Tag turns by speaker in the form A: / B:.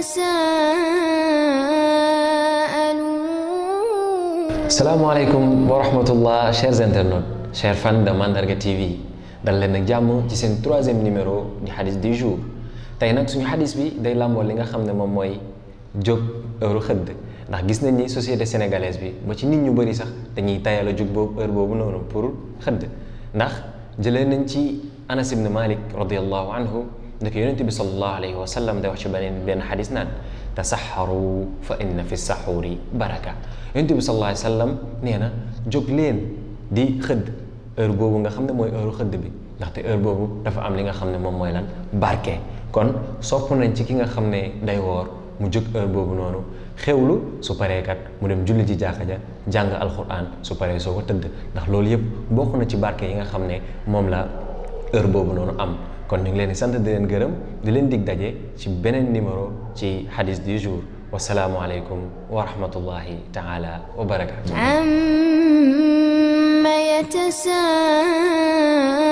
A: يتساءلون
B: salaamaaleykum wa rahmatullah chers internautes chers fans de Mandarga TV dal leen nag jàmm ci seen troisième numéro di xadis du jour tey nag suñu xadis bi day làmboo li nga xam ne moom mooy jóg heure xëdd ndax gis nañ ni société sénégalaise bi ba ci nit ñu bëri sax dañuy tayal a jóg boobu heure boobu noonu pour xëdd ndax jëlee nañ ci Anas ibn Malik radiallahu anhu ndek yonente bi salallahu alayhi wa sallam day wax ci beneen benn xadis naan tasaxaru fa inna fi saxuuri baraka yonent bi sallallahu alayhi wa sallam nee na jóg leen di xëdd heure boobu nga xam ne mooy heure xëdd bi ndaxte heure boobu dafa am li nga xam ne moom mooy lan barke kon sopp nañ ci ki nga xam ne day woor mu jóg heure boobu noonu xewlu su paree kat mu dem julli ji jàkka ja jàng alquran su paree soo ko tëdd ndax loolu yëpp bokk na ci barke yi nga xam ne moom la heure boobu noonu am kon ñu ngi leen di sant di leen gërëm di leen dig daje ci beneen numéro ci hadis du jour wasalaamu aleykum wa rahmatullahi taala wa barakatu
A: عم يتساءلون